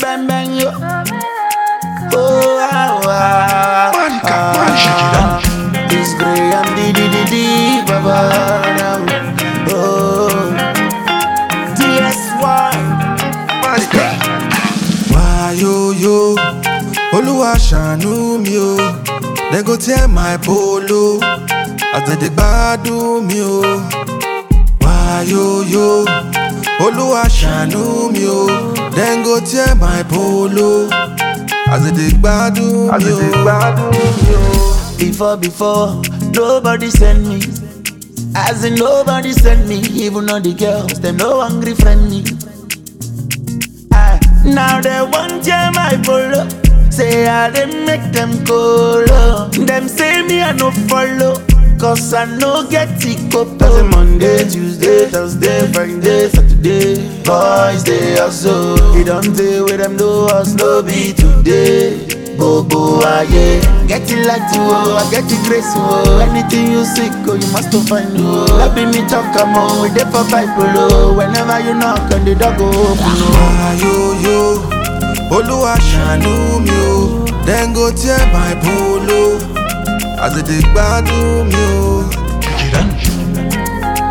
bang bang yo. Oh, ah, ah, Monica, man, shake it down. It's Graham D D D D Baba. Oh, TSY. Monica. Why yo yo? Olúwa ṣàánú mi o. Dem go tear my polo. As dem dey gbádùn mi o. Why yo yo? Olúwa ṣàánú mi o. Dem go tear my polo. As dem dey gbádùn mi o. Before, before, nobody send me. As in nobody send me, even though the girls, them no hungry friend me. Ah, now they want jam my polo. Say I they make them colo. Them say me I no follow. Cause I no get it Cause Monday, Tuesday, Thursday, Friday, Saturday Boys they also They don't day with them do us no be today Bobo aye Get it like you oh, I get it grace oh Anything you seek oh, you must to find oh Let me me talk come on, we dey for Bible oh Whenever you knock on the door go open oh Why yo yo? Olúwa ṣàánú mi o. Dem go tear my polo. As dem dey gbádùn mi o. Shake it down.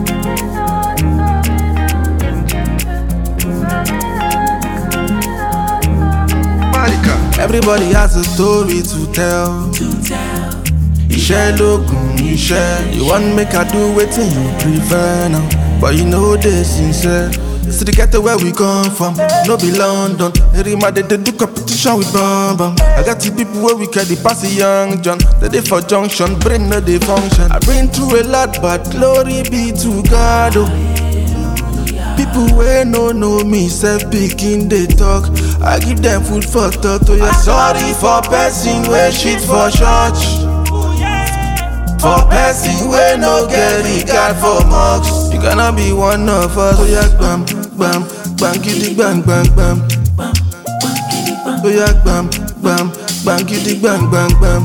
Monica. Everybody has a story to tell. Iṣẹ́ lóògùn iṣẹ́. You wan make I do wetin you prefer now. But you know dey sincere. See the ghetto where we come from, no be London. Erima dey dey do competition with Bam Bam. I got the people wey we carry pass the young John. They dey for junction, brain no dey function. I been through a lot, but glory be to God. Oh. People wey no know me sef pikin dey talk. I give them food for thought. Oh yeah, sorry for person wey shit for church. For person wey no get regard for mosque. You cannot be one of us. Oh yeah, gbam gbam gbam gidi gbam gbam gbam. Oh yeah, gbam gbam gbam gidi gbam gbam gbam.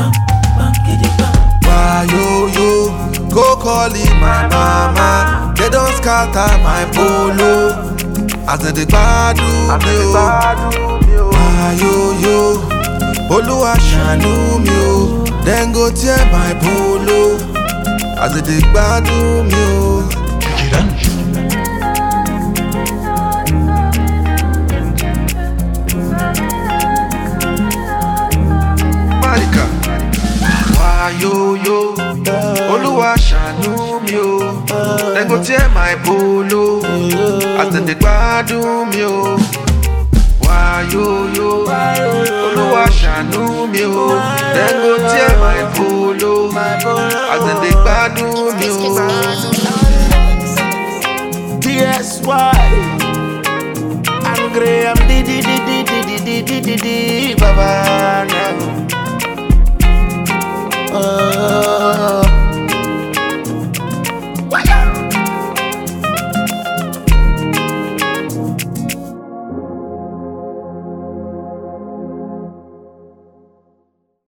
Why yo yo? Go call it my mama. They don't scatter my polo. As they dey gbádùn mi o. Why yo yo? Olúwa ṣàánú mi o. Dem go tear my polo. As they dey gbádùn mi o. Shake it down. Monica. Why yo yo? Olúwa ṣàánú mi o. Dem go tear my polo. As dem dey gbádùn mi o. Why yo yo? Olúwa ṣàánú mi o. Dem go tear my polo. As dem dey gbádùn mi o. TSY I'm Graham D D D D D D D D D D Baba now. Oh,